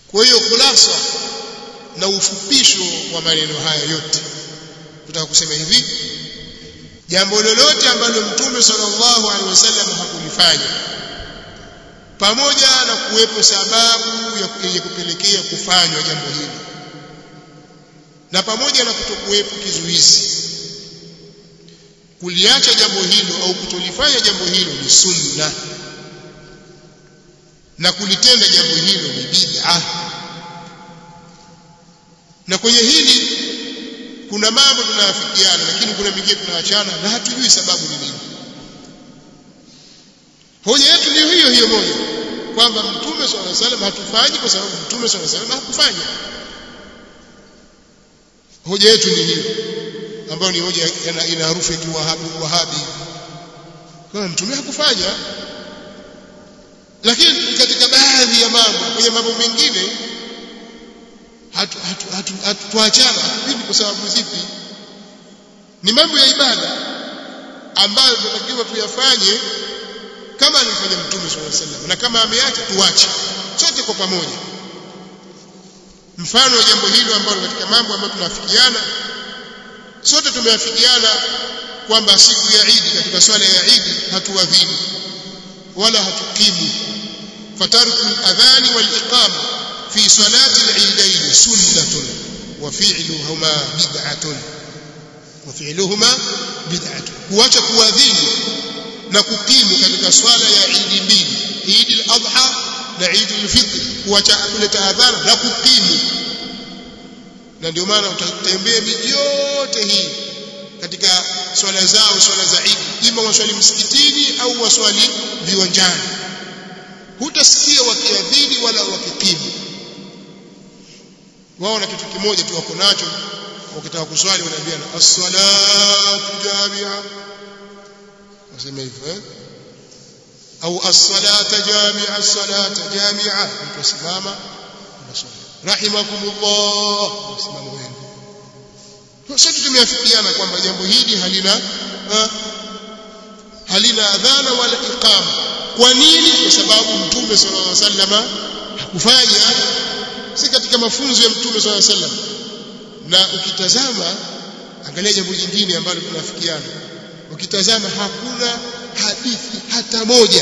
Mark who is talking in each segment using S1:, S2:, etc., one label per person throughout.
S1: kwa hiyo khulasa na ufupisho wa maneno haya yote tutaka kusema hivi jambo lolote ambalo mtume sallallahu alaihi wasallam hakulifanya pamoja na kuwepo sababu ya kupelekea kufanywa jambo hilo na pamoja na kutokuwepo kizuizi kuliacha jambo hilo au kutolifanya jambo hilo ni sunna na kulitenda jambo hilo ni bid'a na kwenye hili kuna mambo tunayafikiana lakini kuna mengine tunaachana na hatujui sababu ni nini hoja yetu ni hiyo hiyo moja kwamba mtume swalla salam hatufanyi kwa sababu mtume swalla salam hakufanya hoja yetu ni hiyo ambayo ni hoja ina harufu ya kiwahabi wahabi kwa mtume hakufanya lakini katika baadhi ya mambo kwenye mambo mengine hatu hatu hatu, hatu tuachana hivi kwa sababu zipi ni mambo ya ibada ambayo tunatakiwa tuyafanye kama alivyofanya mtume swalla sallam na kama ameacha tuache sote kwa pamoja mfano wa jambo hilo ambalo katika mambo ambayo tunafikiana sote tumeafikiana kwamba siku ya Idi katika swala ya Idi hatuadhini wala hatukimu fatarku al-adhan wal-iqama fi salati al-eidain sunnatun wa fi'luhuma bid'atun wa fi'luhuma bid'atun kuacha kuadhini na kukimu katika swala ya Idi mbili Idi al-Adha na Idi al-Fitr kuacha kuleta adhana na kukimu na ndio maana utatembea miji yote hii katika swala zao swala za Idi ima waswali msikitini au waswali viwanjani hutasikia wakiadhini wala wakikimu wao na kitu kimoja tu wako nacho wakitaka kuswali wanaambiana as-salatu jami'a wasema hivyo eh au as-salata jami'a as-salata jami'a mtu asimama unaswali rahimakumullah msimamo wenu sote tumeafikiana kwamba jambo hili halina ha, halina adhana wala iqama kwa nini kwa sababu mtume sallallahu alaihi wasallam hakufanya si katika mafunzo ya mtume sallallahu alaihi wasallam na ukitazama angalia jambo jingine ambalo tunafikiana ukitazama hakuna hadithi hata moja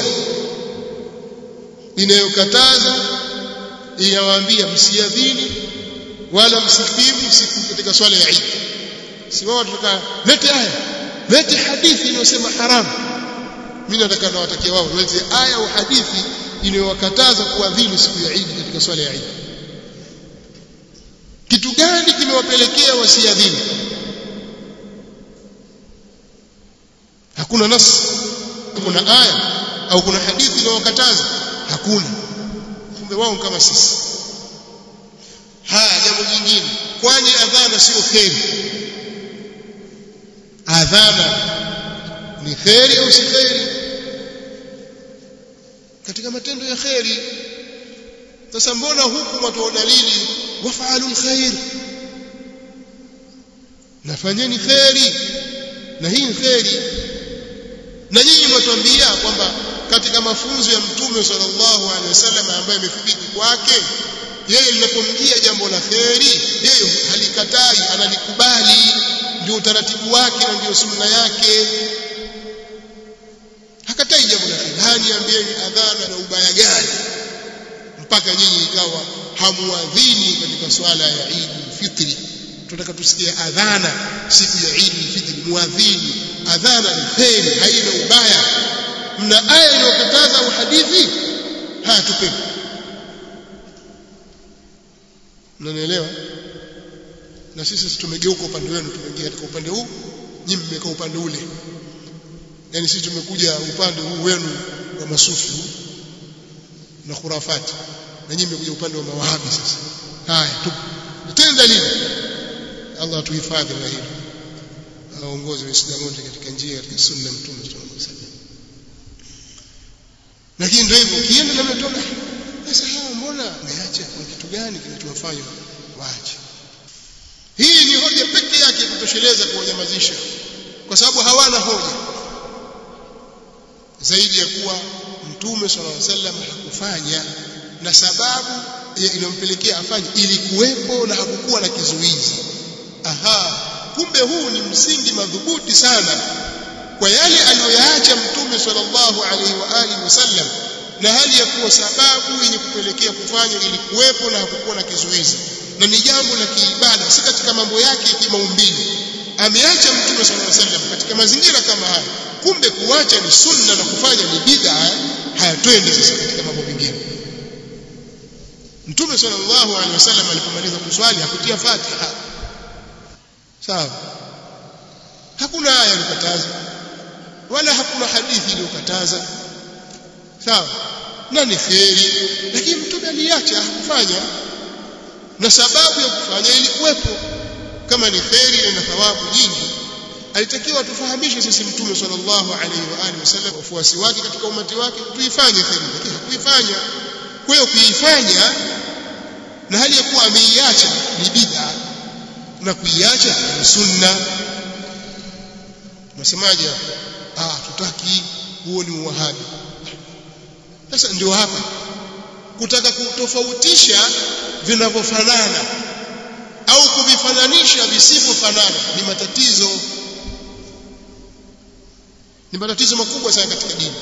S1: inayokataza inawaambia msiadhini wala msikimu siku katika swala ya Eid si wao tutaka lete aya lete hadithi inayosema haramu mimi nataka nawatakia wao lete aya au hadithi inayowakataza kuadhini siku ya Eid katika swala ya Eid kitu gani kimewapelekea wasiadhini hakuna nas kuna aya au kuna hadithi inayowakataza hakuna kumbe wao kama sisi haya jambo jingine kwani adhana sio kheri adhana ni kheri au si kheri katika matendo ya kheri sasa mbona huku watoa dalili wafaalu alkhair nafanyeni kheri na hii kheri na nyinyi mnatuambia kwamba katika mafunzo ya mtume sallallahu alaihi wasallam ambaye imefika kwake yeye linapomjia jambo la kheri yeye halikatai analikubali ndio utaratibu wake na ndio sunna yake hakatai jambo la kheri haniambieni adhana na ubaya gani mpaka nyinyi ikawa hamuadhini katika swala ya Eid fitri tunataka tusikie adhana siku ya Eid fitri muadhini adhana ni kheri haina ubaya mna aya inayokataza au hadithi haya tupeni mnanielewa na sisi tumegeuka upande wenu tumeingia katika upande huu nyinyi mmekaa upande ule yani sisi tumekuja upande huu wenu wa masufi na khurafati na nyinyi mmekuja upande wa mawahabi sasa haya tutende dalili Allah atuhifadhi na hilo aongoze waislamu wote katika njia katika sunna mtume sallallahu alaihi wasallam lakini ndio hivyo ukienda na mtoka sasa hawa mbona meacha kwa kitu gani kinachowafanya waache hii ni hoja pekee yake kutosheleza kuwanyamazisha kwa sababu hawana hoja zaidi ya kuwa mtume sallallahu alaihi wasallam hakufanya na sababu iliyompelekea afanye ilikuwepo na hakukuwa na kizuizi aha kumbe huu ni msingi madhubuti sana kwa yale aliyoyaacha mtume sallallahu alaihi wa alihi wasallam na hali ya kuwa sababu yenye kupelekea kufanya ilikuwepo na hakukuwa na kizuizi na ni jambo la kiibada si katika mambo yake ya kimaumbile ameacha mtume sallallahu alaihi wasallam katika mazingira kama haya kumbe kuacha ni sunna na kufanya ni bid'a hayatwende sasa katika mambo mengine mtume sallallahu alaihi wasallam alipomaliza kuswali hakutia fatiha sawa hakuna aya ilikataza wala hakuna hadithi iliyokataza sawa na ni kheri lakini mtume aliacha hakufanya na sababu ya kufanya ilikuwepo kama ni kheri na thawabu nyingi alitakiwa tufahamishe sisi mtume sallallahu alaihi wa alihi wasallam wafuasi wake katika umati wake tuifanye kheri lakini hakuifanya kwa hiyo kuifanya na hali ya kuwa ameiacha ni bid'a na kuiacha ni sunna unasemaje ah tutaki huo ni uwahabi sasa ndio hapa kutaka kutofautisha vinavyofanana au kuvifananisha visivyofanana ni matatizo ni matatizo makubwa sana katika dini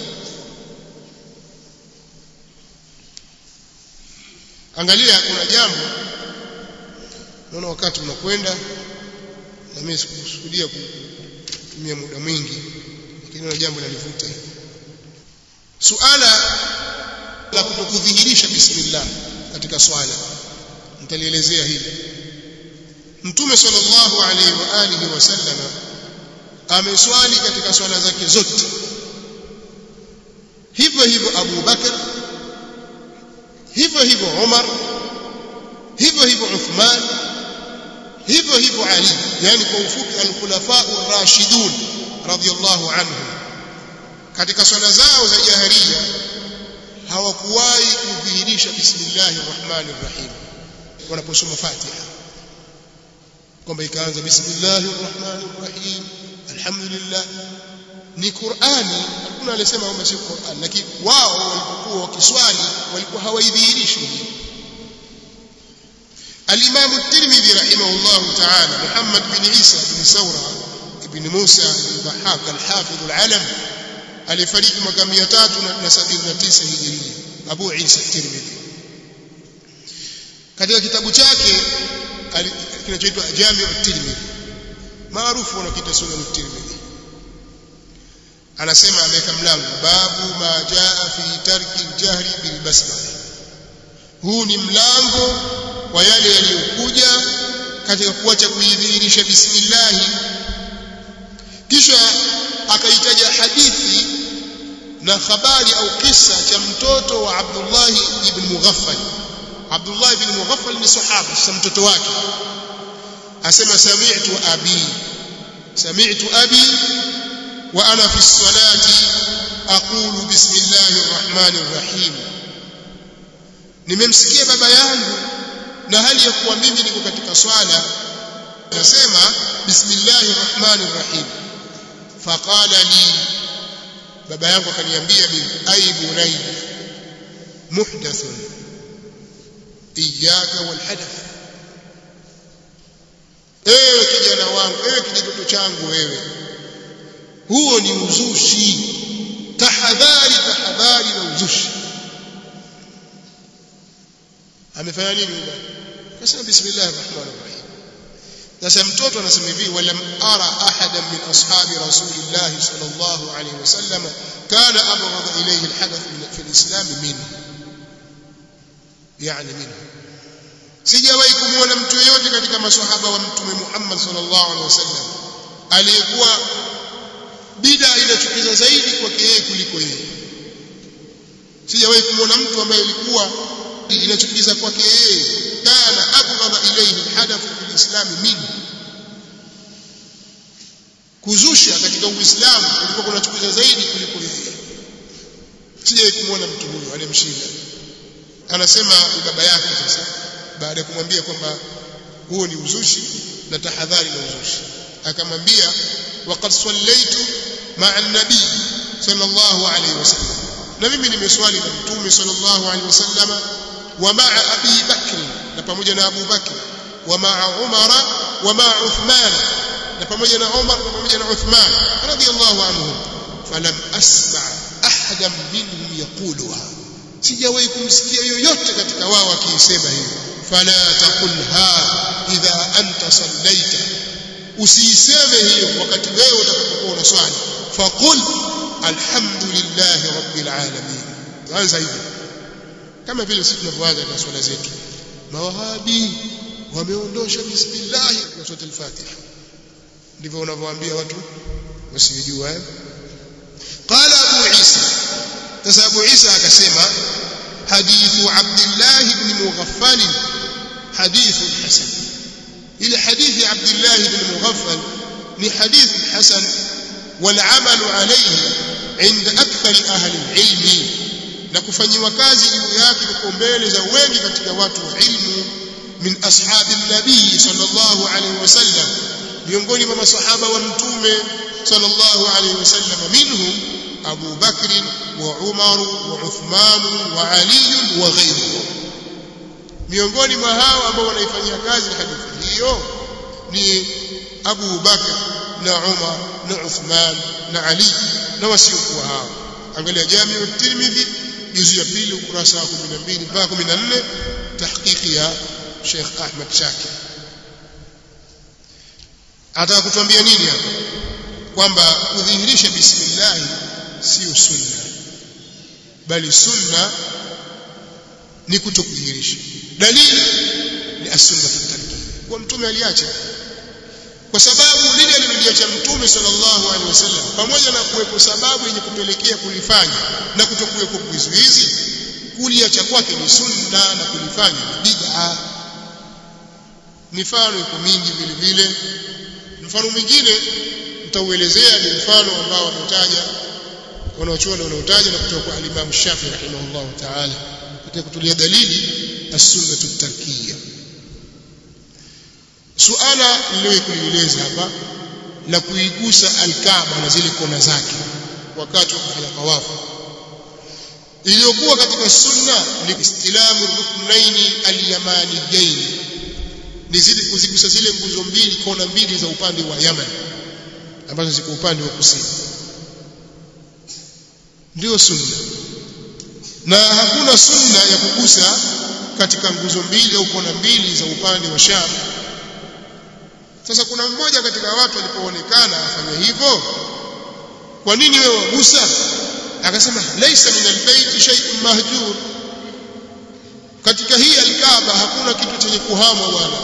S1: angalia kuna jambo naona wakati unakwenda na mimi sikusudia kutumia muda mwingi lakini na jambo linanivuta suala la kutokudhihirisha bismillah katika swala nitalielezea hili mtume sallallahu alaihi wa alihi wasallam ameswali katika swala zake zote hivyo hivyo Abu Bakar hivyo hivyo Umar hivyo hivyo Uthman hivyo hivyo Ali yani kwa ufupi al-khulafa ar-rashidun radiyallahu anhum katika swala zao za jaharia hawakuwahi kudhihirisha bismillahir rahmanir rahim wanaposoma Fatiha kwamba ikaanza bismillahir rahmanir rahim alhamdulillah ni Qur'ani hakuna aliyesema kwamba si Qur'an lakini wao walipokuwa wakiswali walikuwa hawaidhihirishi الإمام الترمذي رحمه الله تعالى محمد بن عيسى بن ثورة بن موسى بن ضحاك الحافظ العلم alifariki mwaka 379 hijiria Abu Isa Tirmidhi katika kitabu chake kinachoitwa Jami'u Tirmidhi maarufu wanakiita Sunan Tirmidhi anasema ameweka mlango babu ma jaa fi tarki jahri bil basmala huu ni mlango wa yale yaliyokuja katika kuacha kuidhihirisha bismillah kisha akaitaja hadithi na habari au kisa cha mtoto wa Abdullah ibn Mughaffal Abdullah ibn Mughaffal ni sahaba sasa mtoto wake asema sami'tu abi sami'tu abi wa ana fi salati aqulu bismillahir rahmanir rahim nimemsikia baba yangu na hali ya kuwa mimi niko katika swala nasema bismillahir rahmanir rahim faqala li baba yangu akaniambia mimi ay bunay muhdathun iyyaka wal hadath ewe kijana wangu ewe kijitoto changu wewe huo ni uzushi tahadhari tahadhari na uzushi amefanya nini baba akasema bismillahir rahmanir rahim sasa mtoto anasema hivi walam ara ahadan min ashabi rasulillah sallallahu alayhi wasallam kana abghad ilayhi alhadath fi alislam minhu yani minhu sijawahi kumuona mtu yeyote katika maswahaba wa mtume Muhammad sallallahu alaihi wasallam aliyekuwa bida inachukiza zaidi kwake yeye kuliko yeye sijawahi kumuona mtu ambaye ilikuwa inachukiza kwake yeye kana abghadha ilayhi alhadath fil islam minhu kuzusha katika uislamu kulikuwa kunachukiza zaidi kuliko yeye sijawahi kumuona mtu huyo anemshinda anasema baba yake sasa baada ya kumwambia kwamba huo ni uzushi na tahadhari na uzushi akamwambia waqad sallaitu ma'a an-nabi sallallahu alayhi wasallam na mimi nimeswali na mtume sallallahu alayhi wasallam wa ma'a Abi Bakr na pamoja na Abu Bakr wa ma'a Umar wa ma'a Uthman na pamoja na Umar na pamoja na Uthman radiyallahu anhum falam asma' ahadan minhum yaquluha sijawahi kumsikia yoyote katika wao akiisema hiyo fala taqulha idha anta sallaita usiiseme hiyo wakati wewe utakapokuwa unaswali faqul alhamdulillahi rabbil alamin tuanza hivyo kama vile sisi tunavyoanza na swala zetu mawahabi wameondosha bismillah na sura al-fatiha ndivyo unavyowaambia watu wasijua eh qala abu isa sasa abu isa akasema hadithu abdullah ibn mughaffal hadithu hasan ile hadithi abdullah ibn mughaffal ni hadithi hasan والعمل عليه عند أكثر أهل العلم na kufanyiwa kazi juu yake kwa mbele za wengi katika watu wa ilmu min ashabi nabii sallallahu alaihi wasallam miongoni mwa masahaba wa mtume sallallahu alaihi wasallam minhum Abu Bakr wa Umar wa Uthman wa Ali wa ghayruhum miongoni mwa hao ambao wanaifanyia kazi hadithi hiyo ni Abu Bakr na Umar na Uthman na Ali na wasiokuwa hao angalia Jamiu Tirmidhi juzu ya pili ukurasa wa 12 mpaka 14 tahqiqi ya Sheikh Ahmad Shakir ataka kutuambia nini hapa kwamba kudhihirisha bismillah sio sunna bali sunna ni kutokudhihirisha dalili ni as-sunna tarki kwa mtume aliacha kwa sababu lile aliloliacha mtume sallallahu alaihi wasallam pamoja na kuwepo sababu yenye kupelekea kulifanya na kutokuwepo vizuizi kuliacha kwake ni sunna na kulifanya ni bid'a mifano iko mingi vile vile mfano mwingine nitauelezea ni mfano ambao wametaja wanaochuoni wanaotaja na kutoka kwa al-Imam Shafi rahimahullah ta'ala katika kutulia dalili as-sunnah at-tarkiyya suala niliyokueleza hapa la kuigusa al-Kaaba na zile kona zake wakati wa kufanya tawafu iliyokuwa katika sunna ni istilamu ruknaini al-yamaniyain ni zile kuzigusa zile nguzo mbili kona mbili za upande wa Yaman ambazo ziko upande wa kusini ndio sunna na hakuna sunna ya kugusa katika nguzo mbili au kona mbili za upande wa Sham sasa kuna mmoja katika watu alipoonekana afanya hivyo kwa nini wewe wagusa akasema laisa min albayt shay'un mahjur katika hii alkaaba hakuna kitu chenye kuhamwa bwana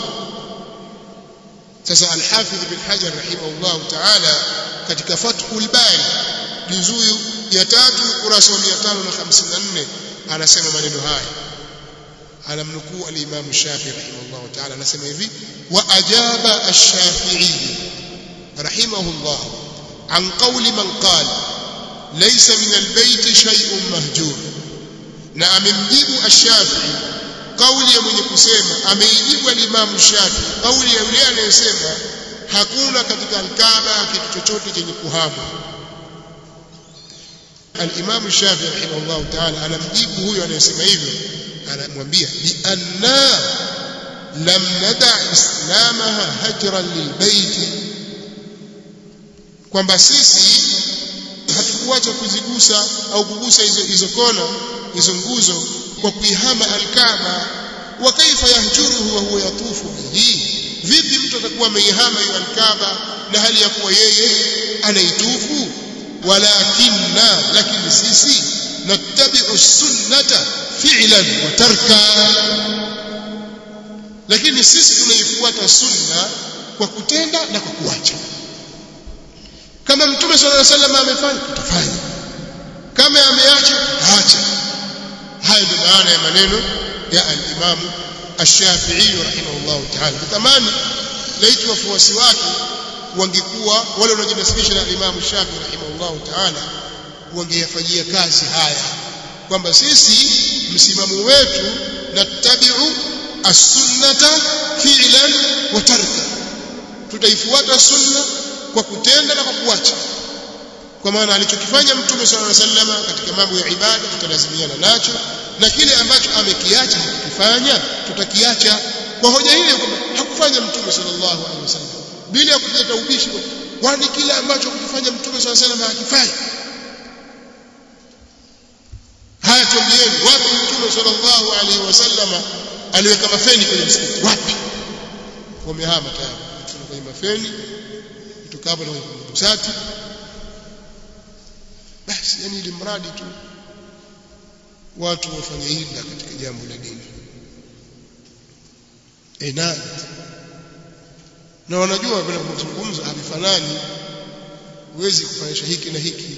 S1: sasa alhafidh bin hajar rahimahullah ta'ala katika fathul bari juzuu ya tatu ukurasa wa 554 anasema maneno haya anamnukuu al-Imam Shafi'i rahimahullah ta'ala anasema hivi wa ajaba ash-Shafi'i rahimahullah an qawli man qala laysa min al-bayt shay'un mahjur na amemjibu ash-Shafi'i kauli ya mwenye kusema ameijibu al-Imam Shafi'i kauli ya yule anayesema hakuna katika al-Kaaba kitu chochote chenye kuhama al-Imam Shafi'i rahimahullah ta'ala anamjibu huyo anayesema hivyo anamwambia bi anna lam nada islamaha hajran lilbayt kwamba sisi hatukuacha kuzigusa au kugusa hizo hizo kona hizo nguzo kwa kuihama alkaaba wa kaifa yahjuruhu wa huwa yatufu bihi vipi mtu atakuwa ameihama hiyo alkaaba na hali ya kuwa yeye anaitufu walakinna lakini sisi nattabi'u sunnata fi'lan wa tarka lakini sisi tunaifuata sunna kwa kutenda na kwa kuacha kama mtume sallallahu alaihi wasallam amefanya tutafanya kama ameacha tutaacha hayo ndio maana ya maneno ya al-Imam Ash-Shafi'i rahimahullah ta'ala tamani laiti wafuasi wake wangekuwa wale wanaojinasibisha na Imam Shafi'i rahimahullah ta'ala wangeyafanyia kazi haya kwamba sisi msimamo wetu natabiu as-sunnata fi'lan wa tarka tutaifuata sunna kwa kutenda na kwa kuacha kwa maana alichokifanya mtume sallallahu alaihi wasallam katika mambo ya ibada tutalazimiana nacho na kile ambacho amekiacha hakifanya tutakiacha kwa hoja hiyo kwamba hakufanya mtume sallallahu alaihi wasallam bila ya kuleta ubishi kwani kile ambacho kufanya mtume sallallahu alaihi wasallam hakifai haya tuambieni wapi mtume sallallahu alaihi wasallam aliweka mafeni kwenye msikiti wapi wamehama tayari kwenye mafeni kutoka hapo na kwenye busati basi yani ili mradi tu watu wafanye hila katika jambo la dini enadi na wanajua vile kuzungumza havifanani huwezi kufanisha hiki na hiki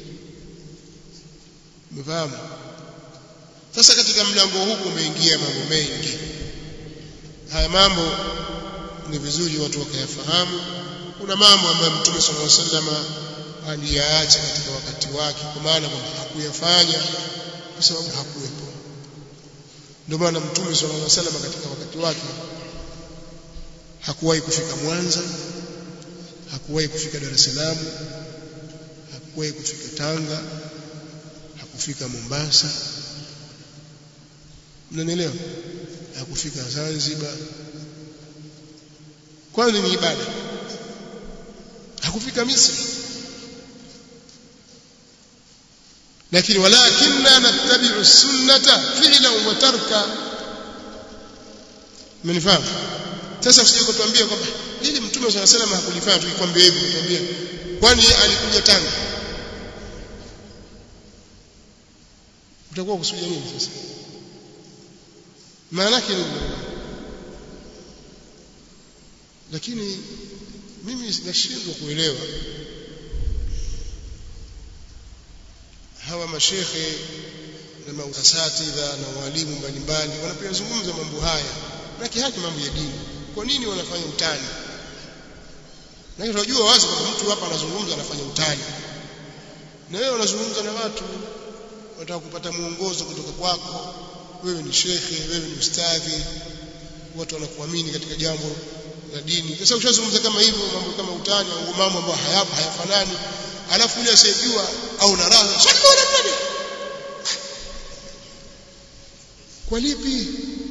S1: umefahamu sasa katika mlango huu umeingia mambo mengi haya mambo ni vizuri watu wakayafahamu kuna mambo ambayo mtume sallallahu alaihi wasallam aliyaacha katika wakati wake kwa maana kwamba hakuyafanya kwa sababu hakuwepo ndio maana mtume sallallahu alaihi wasallam katika wakati wake hakuwahi kufika Mwanza hakuwahi kufika Dar es Salaam hakuwahi kufika Tanga hakufika Mombasa mnanielewa hakufika Zanzibar kwani ni ibada hakufika Misri lakini walakinna nattabi'u sunnata fi'lan wa tarka mmenifahamu sasa usije kutuambia kwamba hili mtume swalla salam hakulifanya tukikwambia hivi kutuambia kwani alikuja Tanga utakuwa kusudia nini sasa maana yake nini lakini mimi nashindwa kuelewa hawa mashekhe na mausatidha na walimu mbalimbali wanapozungumza mambo haya na kihaki mambo ya dini kwa nini wanafanya utani na tunajua wazi kwamba mtu hapa anazungumza anafanya utani na wewe unazungumza na watu wataka kupata muongozo kutoka kwako wewe ni shekhe wewe ni ustadhi watu wanakuamini katika jambo la dini sasa ushazungumza kama hivyo mambo kama utani au mambo ambayo hayapo hayafanani alafu yule asiyejua au na raha shaka wala nani kwa lipi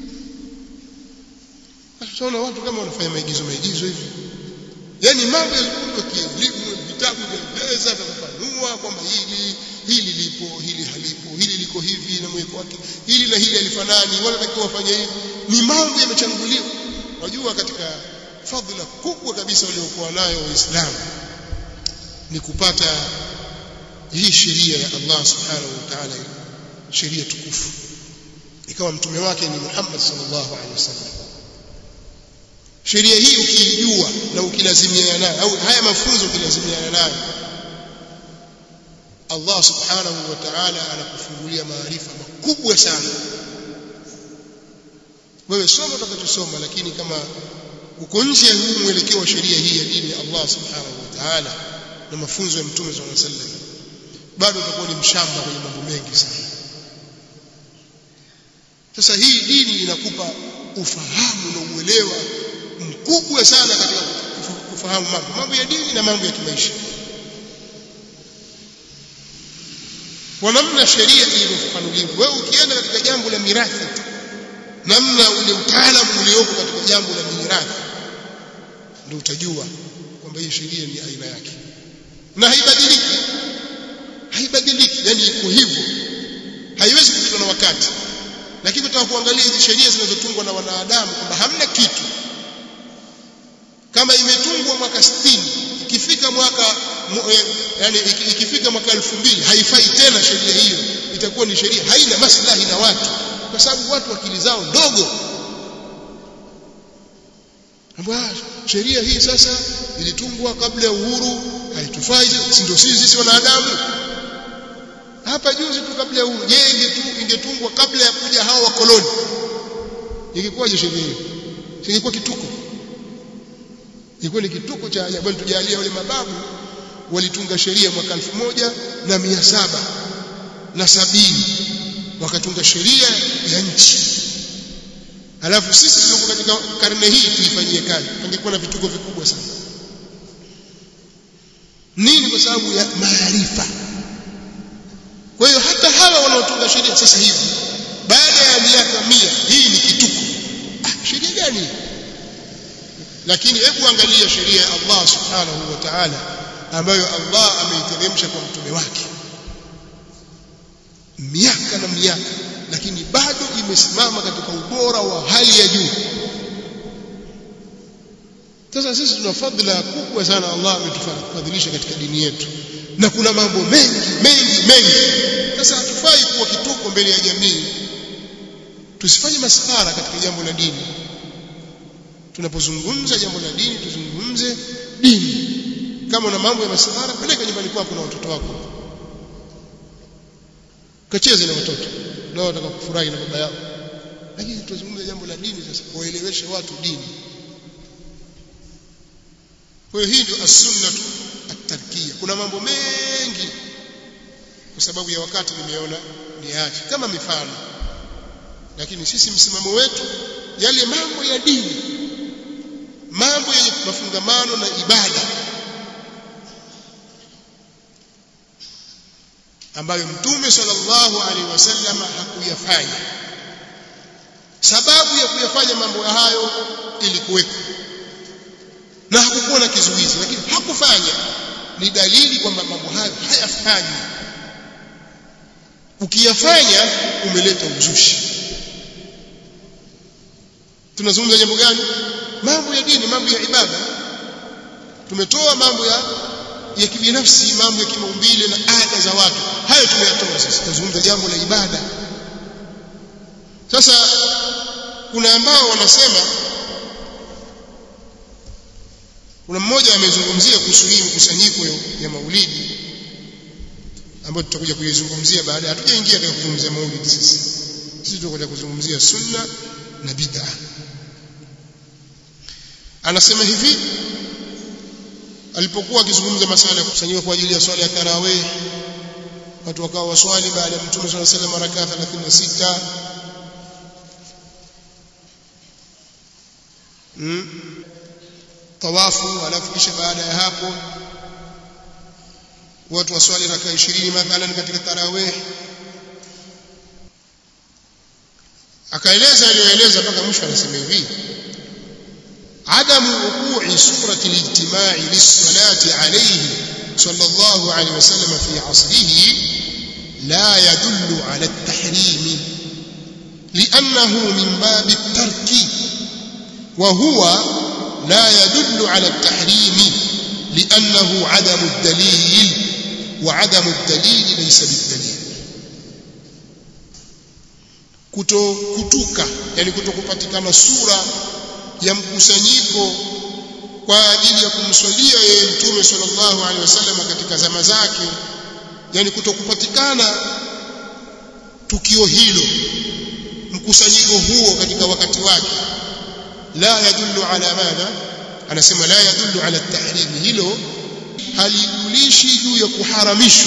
S1: tunaona watu kama wanafanya maigizo maigizo hivi yani mambo yazungumzwa kielimu vitabu vyaeleza vyafafanua kwamba hili hili lipo hili halipo hili liko hivi na mweko wake hili na hili halifanani wala takiwa wafanye hivi ni mambo yamechanguliwa wajua katika fadhila kubwa kabisa waliokuwa nayo waislamu ni kupata hii sheria ya Allah subhanahu wa ta'ala sheria tukufu ikawa mtume wake ni Muhammad sallallahu alaihi wasallam sheria hii ukiijua na ukilazimiana nayo au haya mafunzo ukilazimiana nayo Allah subhanahu wa ta'ala anakufungulia maarifa makubwa sana wewe soma utakachosoma lakini kama uko nje ya huu mwelekeo wa sheria hii ya dini ya Allah subhanahu wa ta'ala na mafunzo ya mtume sallallahu alaihi wasallam bado utakuwa ni mshamba kwenye mambo mengi sana sasa hii dini inakupa ufahamu na uelewa mkubwa sana katika kufahamu mambo mambo ya dini na mambo ya kimaisha kwa namna sheria ilivyofafanuliwa wewe ukienda katika jambo la mirathi namna ule utaalamu ulioko katika jambo la mirathi ndio utajua kwamba hii sheria ni aina yake na haibadiliki haibadiliki yani iko hivyo haiwezi kupitwa na wakati lakini tutaka kuangalia hizi sheria zinazotungwa na wanadamu kwamba hamna kitu kama imetungwa mwaka 60 ikifika mwaka yani ikifika mwaka 2000 haifai tena sheria hiyo itakuwa ni sheria haina maslahi na watu kwa sababu watu akili zao ndogo ambapo sheria hii sasa ilitungwa kabla ya uhuru haitufai si ndio sisi sisi wanadamu hapa juzi tu kabla ya uhuru je ingetu ingetungwa kabla ya kuja hao wakoloni ingekuwaje sheria hiyo ingekuwa kituko ilikuwa ni kituko cha ajabu tujalia wale mababu walitunga sheria mwaka elfu moja na mia saba na sabini wakatunga sheria ya nchi alafu sisi tulikuwa katika karne hii tuifanyie kazi angekuwa na vituko vikubwa sana nini kwa sababu ya maarifa kwa hiyo hata hawa wanaotunga sheria sasa hivi baada ya miaka mia hii ni kituko ah, sheria gani lakini hebu angalia sheria ya Allah subhanahu wa ta'ala ambayo Allah ameiteremsha kwa mtume wake miaka na miaka lakini bado imesimama katika ubora wa hali ya juu sasa sisi tuna fadhila kubwa sana Allah ametufadhilisha katika dini yetu na kuna mambo mengi mengi mengi sasa hatufai kuwa kituko mbele ya jamii tusifanye maskhara katika jambo la dini tunapozungumza jambo la dini tuzungumze dini kama una mambo ya maskhara peleka nyumbani kwako na watoto wako kacheze na watoto nao wataka kufurahi na baba yao lakini tuzungumze jambo la dini sasa waeleweshe watu dini kwa hiyo hii ndio as-sunnah at-tarkiyya kuna mambo mengi kwa sababu ya wakati nimeona niache kama mifano lakini sisi msimamo wetu yale mambo ya dini mambo yenye mafungamano na ibada ambayo mtume sallallahu alaihi wasallam hakuyafanya sababu ya kuyafanya mambo hayo ilikuweko na hakukuwa na kizuizi lakini hakufanya ni dalili kwamba mambo hayo hayafanywi ukiyafanya umeleta uzushi tunazungumza jambo gani mambo ya dini mambo ya ibada tumetoa mambo ya ya kibinafsi mambo ya kimaumbile na ada za watu hayo tumeyatoa sasa tunazungumza jambo la ibada sasa kuna ambao wanasema kuna mmoja amezungumzia kuhusu hii mkusanyiko ya maulidi ambayo tutakuja kuizungumzia baadaye hatujaingia katika kuzungumzia maulidi sisi sisi tutakuja kuzungumzia sunna na bid'a anasema hivi alipokuwa akizungumza masala ya kukusanyika kwa ajili ya swala ya tarawih watu wakawa waswali baada ya mtume swalla sallam rakaa 36 mm. tawafu alafu kisha baada ya hapo watu waswali rakaa 20 mathalan katika tarawih akaeleza aliyoeleza mpaka mwisho anasema hivi عدم وقوع سورة الاجتماع للصلاة عليه صلى الله عليه وسلم في عصره لا يدل على التحريم لأنه من باب الترك وهو لا يدل على التحريم لأنه عدم الدليل وعدم الدليل ليس بالدليل kuto kutuka yani kutokupatikana sura ya mkusanyiko kwa ajili ya kumswalia yeye mtume sallallahu alaihi wasallam katika zama zake yani kutokupatikana tukio hilo mkusanyiko huo katika wakati wake la yadullu ala madha anasema la yadullu ala tahrim hilo halijulishi juu ya kuharamishwa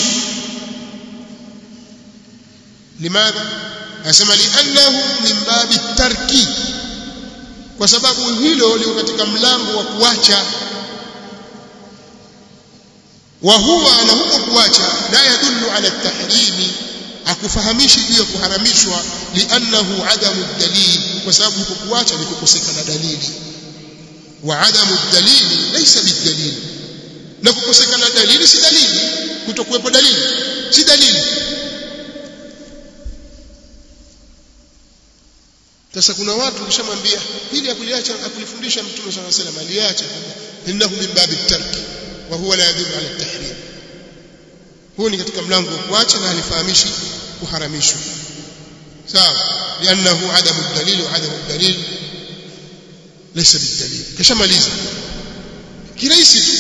S1: limadha anasema liannahu min babi tarki kwa sababu hilo liko katika mlango wa kuacha wa huwa na huko kuacha la yadullu ala tahrimi akufahamishi juu ya kuharamishwa liannahu adamu dalil kwa sababu huko kuacha ni kukosekana dalili wa adamu dalili laysa bidalil na kukosekana dalili si dalili kutokuwepo dalili si dalili sasa kuna watu ukishamwambia hili akuliacha akulifundisha mtume صلى الله عليه وسلم aliacha innahu min babi tarki wa huwa la yadullu ala tahrim huo ni katika mlango wa kuacha na alifahamishi kuharamishwa sawa liannahu adamu dalili wa adamu dalil laysa bidalil kishamaliza kirahisi tu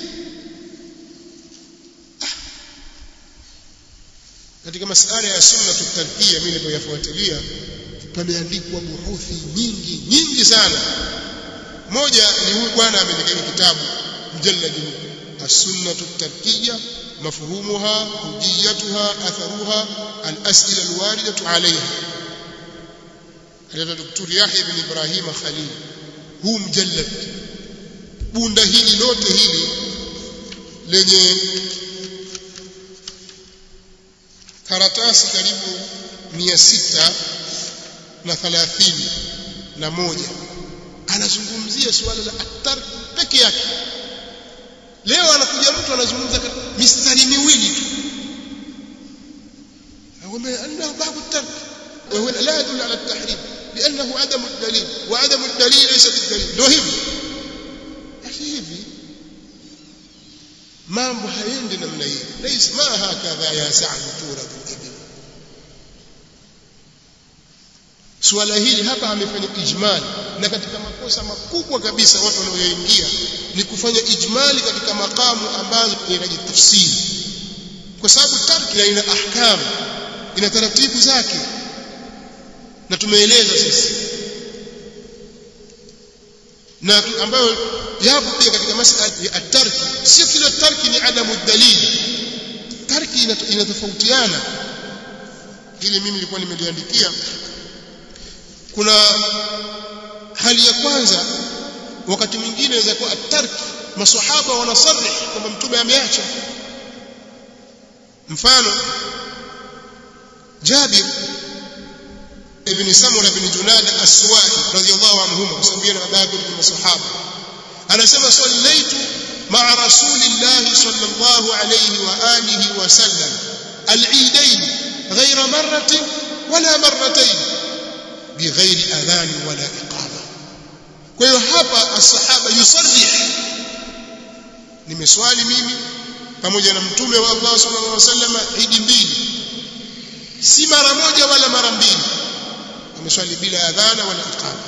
S1: katika masala ya sunna tutarkia mimi nilipoyafuatilia pameandikwa buhuthi nyingi nyingi sana moja ni huyu bwana ameandika kitabu mjalladi as-sunnah at-tarkiyya mafhumuha hujiyatuha atharuha al-as'ila al-waridatu alayha aliyata daktari Yahya ibn Ibrahim Khalil huu mjallad bunda hili lote hili lenye karatasi karibu mia sita na thalathini na moja anazungumzia suala la atar peke yake leo anakuja mtu anazungumza mistari miwili tu أقول أنه باب الترك وهو لا يدل على التحريم لأنه عدم الدليل وعدم الدليل ليس بالدليل لو hivi أخي hivi mambo hayendi namna hiyo ليس ما هكذا يا سعد تورد الإبل suala hili hapa amefanya ijmali na katika makosa makubwa kabisa watu wanaoingia ni kufanya ijmali katika makamu ambazo inahitaji tafsiri kwa sababu tarki ina ahkamu ina taratibu zake na tumeeleza sisi na ambayo yapo pia katika masala ya at-tarki sio kila tarki ni adamu dalili tarki inatofautiana hili mimi nilikuwa nimeliandikia kuna hali ya kwanza wakati mwingine inaweza kuwa at-tarki maswahaba wanasarih kwamba mtume ameacha mfano جابر ابن سمرة بن جناد السوائي رضي الله عنهما وسمينا باب من الصحابة أنا سمى صليت مع رسول الله صلى الله عليه وآله وسلم العيدين غير مرة ولا مرتين بغير أذان ولا إقامة kwa hiyo hapa asahaba yusarih nimeswali mimi pamoja na mtume wa Allah sallallahu alaihi wasallam idi mbili si mara moja wala mara mbili ameswali bila adhana wala iqama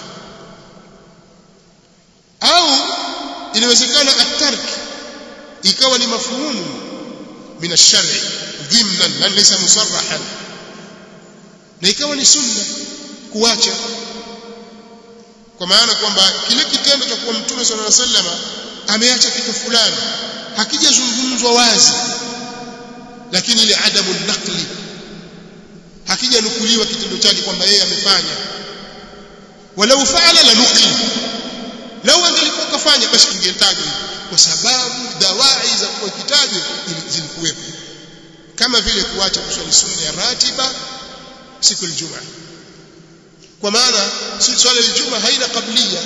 S1: au inawezekana at-tark ikawa ni mafhumu min ash-shar'i dhimnan lan laysa musarrahan na ikawa ni sunna kuacha kwa maana kwamba kile kitendo cha kuwa mtume sallallahu alaihi wasallam ameacha kitu fulani hakijazungumzwa wazi lakini ile adamu naqli hakijanukuliwa kitendo chake kwamba yeye amefanya walau faala la nuqil lau angelikuwa kafanya basi kingetajwa kwa sababu dawai za kuwa kitajwa zilikuwepo kama vile kuacha kuswali sunna ya ratiba siku ya Ijumaa kwa maana swala ya Ijumaa haina kablia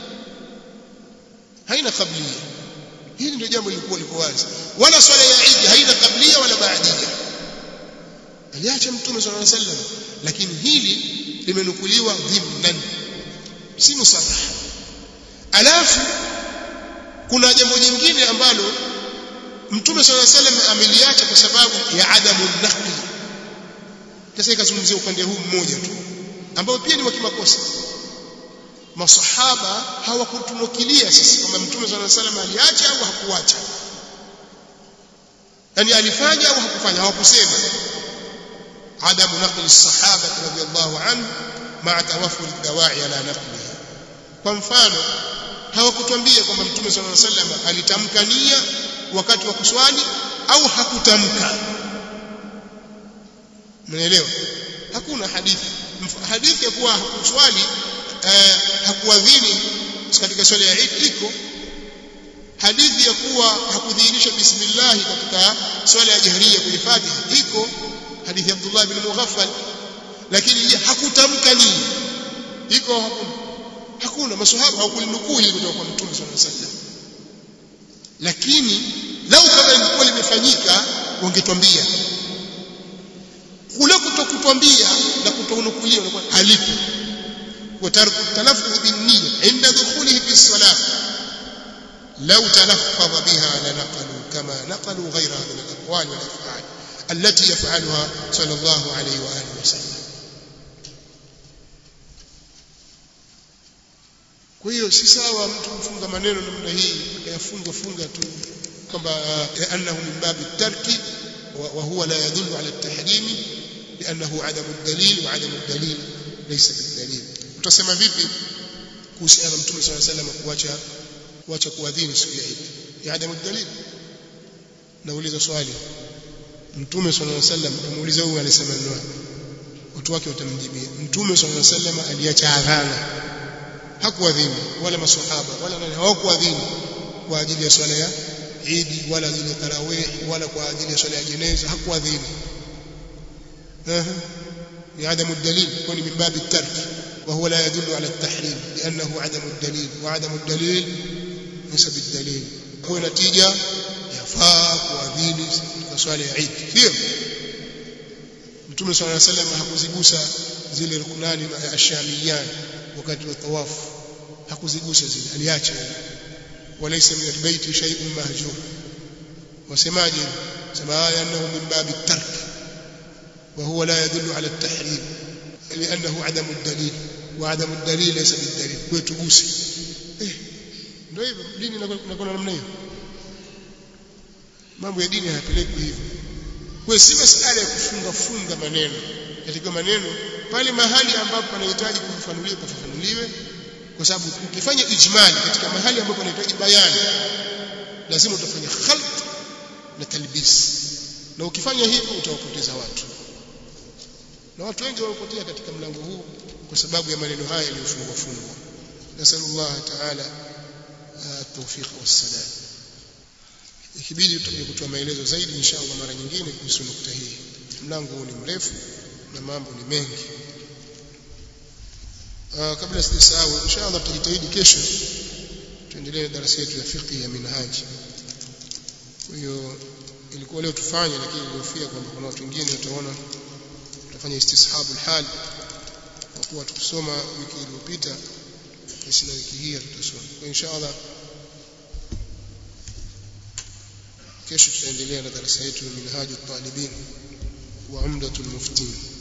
S1: haina kablia hili ndio jambo lilikuwa liko wazi wala swala ya Eid haina kablia wala baadia aliacha mtume sallallahu alaihi wasallam lakini hili limenukuliwa dhimnan si musarrah alafu kuna jambo jingine ambalo mtume sallallahu alaihi wasallam ameliacha kwa sababu ya adamu naqli sasa ikazungumzia upande huu mmoja tu ambao pia ni wa kimakosa masahaba hawakutunukilia sisi kwamba mtume sallallahu alaihi wasallam aliacha au hakuacha yani alifanya au hakufanya hawakusema عدم نقل الصحابة رضي الله عنه مع توفر الدواعي على نقله kwa mfano hawakutuambia kwamba mtume صلى الله عليه وسلم alitamka nia wakati wa kuswali au hakutamka mnaelewa hakuna hadithi hadithi ya kuwa hakuswali eh, hakuadhini katika swala ya Eid iko hadithi ya kuwa hakudhihirisha bismillah katika swala ya jahriya kwenye Fatiha iko hadithi ya Abdullah bin Mughaffal lakini je hakutamka nini iko hakuna hakuna maswahaba hawakulinukuu hili kutoka kwa mtume sallallahu alaihi wasallam lakini lau kama ilikuwa limefanyika wangetwambia kule kutokutwambia na kutonukulia unakuwa halipo وترك التلفظ بالنية عند دخوله في الصلاة لو تلفظ بها لنقلوا كما نقلوا غيرها من الأقوال والأفعال التي يفعلها صلى الله عليه وآله وسلم kwa hiyo si sawa mtu kufunga maneno namna hii akayafunga funga tu kwamba annahu min babi tarki wa huwa la yadullu ala at-tahrim li'annahu adamu ad-dalil wa adamu ad-dalil laysa bid-dalil utasema vipi kuhusiana na mtume صلى الله عليه وسلم kuacha kuacha kuadhini siku ya Eid ya adamu ad-dalil nauliza swali mtume صلى الله عليه وسلم amuuliza huyu alisema nini watu wake watamjibia mtume صلى الله عليه وسلم aliacha adhana hakuadhini wala maswahaba wala nani hawakuadhini kwa ajili ya swala ya Eid wala ajili ya tarawih wala kwa ajili ya swala ya jeneza hakuadhini بعدم الدليل يكون من باب الترك وهو لا يدل على التحريم لأنه عدم الدليل وعدم الدليل ليس بالدليل هو نتيجة يفaa kuadhini katika swala ya Eid sio Mtume صلى الله عليه وسلم hakuzigusa zile rukunani ashamiyan wakati wa tawafu hakuzigusa zile aliacha walaysa min albayt shay'un mahjur wasemaje sema annahu min bab at-tark وهو لا يدل على التحريم لأنه عدم الدليل وعدم الدليل ليس بالدليل ويتغوسي eh ndio hivyo dini inakuwa namna hiyo mambo ya dini hayapelekwi hivyo kwa si masala ya kufunga funga maneno katika maneno pale mahali ambapo panahitaji kufafanuliwa pafafanuliwe kwa sababu ukifanya ijmali katika mahali ambapo panahitaji bayani lazima utafanya khalt na talbis na ukifanya hivyo utawapoteza watu na watu wengi wamepotea katika mlango huu kwa sababu ya maneno haya yaliyofungwa fungwa nasallallahu ta'ala at-tawfiq was-sadad ikibidi tutakuja kutoa maelezo zaidi inshallah mara nyingine kuhusu nukta hii mlango huu ni mrefu na mambo ni mengi Aa, kabla sijasahau inshallah tutajitahidi kesho tuendelee na darasa yetu ya fiqh ya minhaji kwa hiyo ilikuwa leo tufanye lakini nilihofia kwamba kuna watu wengine wataona tutafanya istishabul hal kwa kuwa tukusoma wiki iliyopita basi na wiki hii tutasoma kwa inshallah kesho tutaendelea na darasa yetu ya minhaju talibin wa umdatul muftin